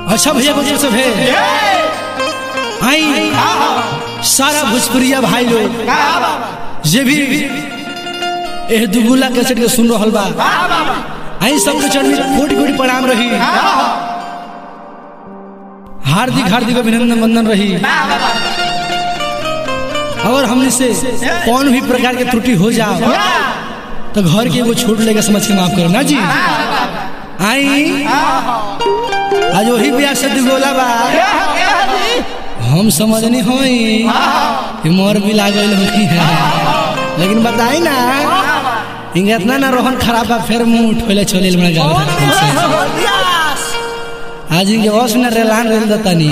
अच्छा भैया बच्चों सब है आई सारा भोजपुरिया भाई लोग जे भी एह दुगुला कैसेट के सुन रहल बा आई सबके चरण में कोटि कोटि प्रणाम रही हार्दिक हार्दिक अभिनंदन वंदन रही अगर हमने से कौन भी प्रकार के त्रुटि हो जाओ तो घर के एगो छोट लेके समझ के माफ करो ना जी आई आज वही ब्याह से दुगोला बा हम समझनी होई कि मोर भी लागल होती है लेकिन बताई ना हिंगे इतना ना रोहन खराब बा फिर मुंह उठोले छोले हमरा गाँव आज इनके वश न रेलान रेल दतानी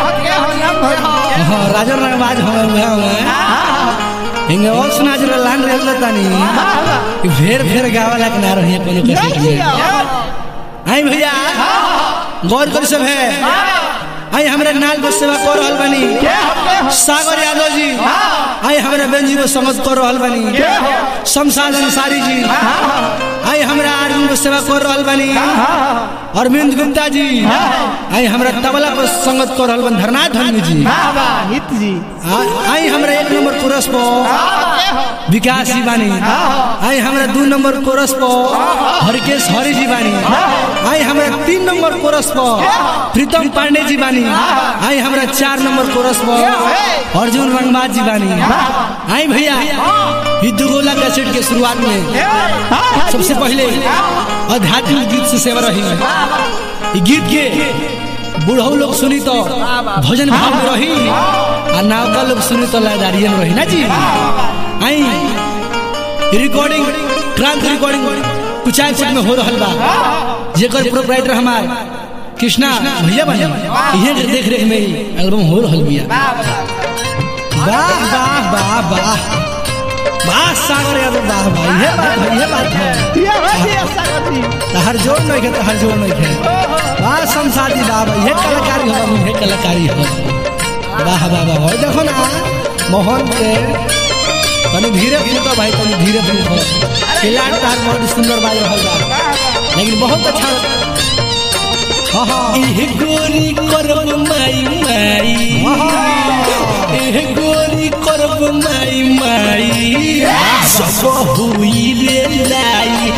हाँ राजन रंगबाज हमें हुआ हमें हिंगे वश न आज रेलान रेल दतानी कि फेर फेर गावा लाग ना रही कोनो कैसेट में आई भैया गौर कर सब है आई हमरा नाल को सेवा कर रहल बानी सागर यादव जी आई हमरा बेंजी को संगत कर रहल बानी शमशाद अंसारी जी आई हमरा आर्मी को सेवा कर रहल बानी अरविंद गुप्ता जी आई हमरा तबला पर संगत कर रहल बानी धरनाथ धर्मी जी हित जी आ- आई हमरा एक नंबर कोरस पर विकास जी बानी आई हमरा दू नंबर कोरस पर हरकेश हरि जी बानी आई हमरा तीन नंबर कोरस पर प्रीतम पांडे जी बानी आई हमरा चार नंबर कोरस पर अर्जुन रंगबाज जी बानी आई भैया ई दुगोला कैसेट के शुरुआत में सबसे पहले आध्यात्मिक गीत से सेवा रही ई गीत के बूढ़ो लोग सुनी तो भजन भाव में रही आ नौका लोग सुनी तो लयदारियन रही ना जी आई रिकॉर्डिंग क्रांति रिकॉर्डिंग कुचाय सेट में हो रहल बा जेकर प्रोपराइटर हमार कृष्णा भैया बने इहे के देख रेख में एल्बम हो रहल बिया वाह वाह वाह वाह वाह सागर यादव वाह वाह ये बात है ये बात है ये हो जी सागर जी तहर जोर नहीं है तहर जोर नहीं है वाह संसादी बाबा ये कलाकारी हो ये कलाकारी हो वाह वाह वाह वाह देखो ना मोहन के तनी धीरे फूटो भाई तनी धीरे फूटो खिलाड़ तार बहुत सुंदर बाज रहल बा लेकिन बहुत अच्छा हाँ हाँ एह गोरी करब माई माई एह गोरी करब माई माई सब हुई रे लाई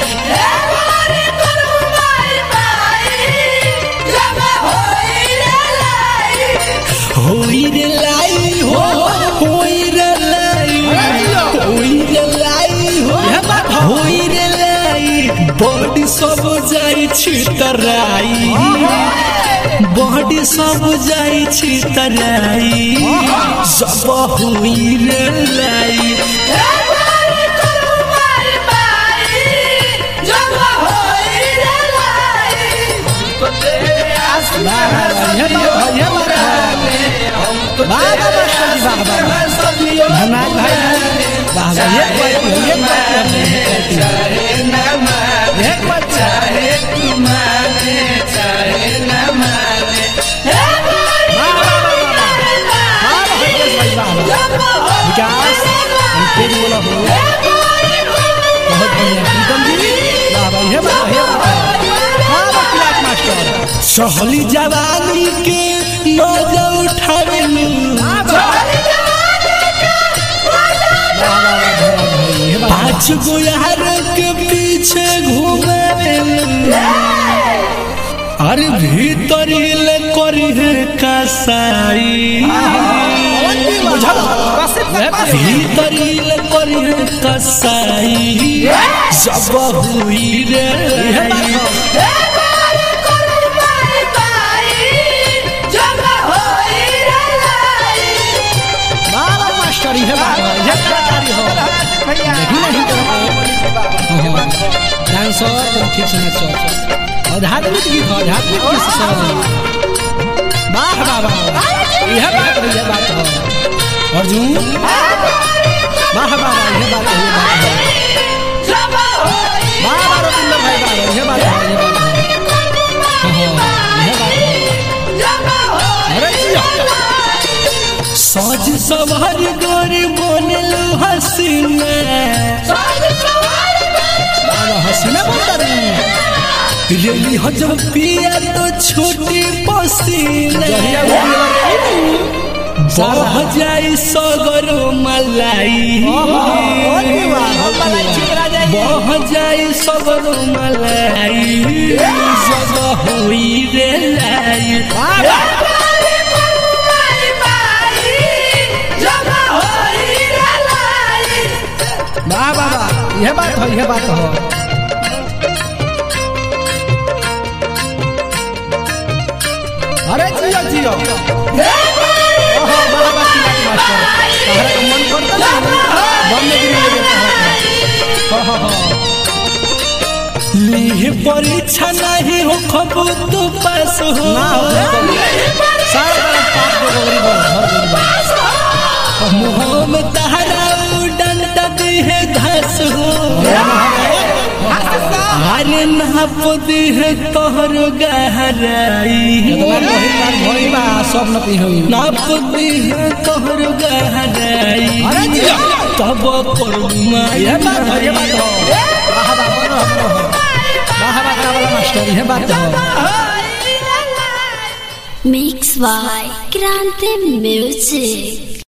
होई रे लाई हो होई रे लाई होई रे लाई हो होई रे लाई बॉडी सब जाई छितराई बॉडी सब जाई छितराई सब हुई रे लाई ये बात है ये बात है वाह वाह वाह सजी वाह वाह वाह धन्यवाद भाई वाह वाह ये बात है ये बात है ये बात है वाह वाह वाह वाह वाह वाह वाह हरकेश भाई वाह वाह विकास हम तेज बोला हो बहुत बढ़िया प्रीतम जी वाह वाह ये बात है ये बात है वाह वाह क्लास मास्टर सहली जवानी के मजा उठावे पाँच गो यार के पीछे घूमे अरे भीतर ले करी है कसाई भीतर ले करी है कसाई सब हुई रे वाह वाह मास्टर ये बात है ये कलाकारी हो नहीं नहीं करो डांस और तुम ठीक से नाचो आध्यात्मिक गीत हो आध्यात्मिक गीत से सब वाह वाह वाह यह बात है यह बात है अर्जुन वाह वाह वाह यह बात है यह बात है वाह वाह रविंद्र भाई वाह यह बात है यह बात है हाँ, हाँ, यह बात है अरे जिया। सज सवार गोरी बनल हसीना वाह, वाह, हसीना बोलता रही रेली हो जब पिया तो छोटी पसीना बह जाई सगरो मलाई बह जाई सगरो मलाई जब होई रे लाई वाह वाह वाह यह बात हो यह बात हो अरे जियो जियो ओहो, बड़ा बात की बात मास्टर तहरा का मन करता ना बम में गिर ले जाता हो हो लीह परीक्षा नहीं हो खबू तो पास हो ना हो सारा बड़ा पाप दे गोरी बोल हर गोरी बोल मुँह में तहरा डंडा दी है घास हो अरे नाप दी है तोहर गहराई इतना गहिर बात भई बा सब न पी होई नाप दी है तोहर गहराई अरे जिया। तब पर यह बात हो यह बात हो वाह वाह बोलो हम लोग वाह वाह का वाला मास्टर यह बात हो Mix by Grande Music.